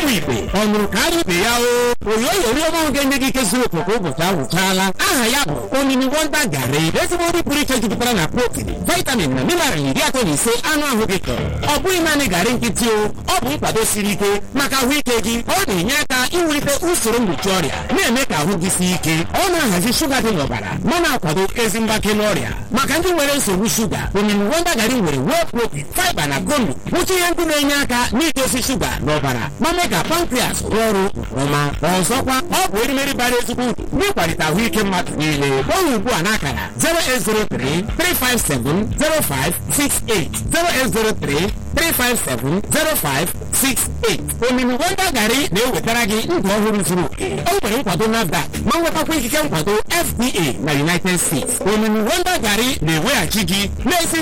ụmụ igbe ọ nụrụ ka ara ibe ya o oyoyo oriọma ahụ ga-enye gị ike zuru oke ka ụbọchị ahụ chaala aha ya bụ omimi wonda garị ezigbo nri pụrụ iche jupụtara na protin vitamin na mineral iri atọ na ise anụ ahụ gị chọrọ ọ bụghị naanị garị nkịtị o ọ bụ nkwado siri ike maka ahụike gị ọ na-enye aka iwulite usoro mgbochi ọrịa na-eme ka ahụ gị sie ike ọ na-ahazi shuga dị n'ọbara ma na-akwado ezi mgbake n'ọrịa maka ndị nwere nsogbu shuga omimi wonda garị nwere whey protein fiber na gonu bụcha ihe ndị na-enye aka n'idozi shuga n'ọbara ma mee ka pankrias rụọ ọrụ nke ọma ọzọkwa ọ bụ erimeri bara ezigbo uru n'ịkwalite ahụike mmadụ niile gbanwe ugbu a n'akara 0803 357 0568 0803 357-0568 omimi wonda garị na-ewetara gị ndụ ọhụrụ zuru oke o nwere nkwado NAFDAC ma nwetakwa ikike nkwado FDA na United States omimi wonda garị na-eweghachi gị n'ezi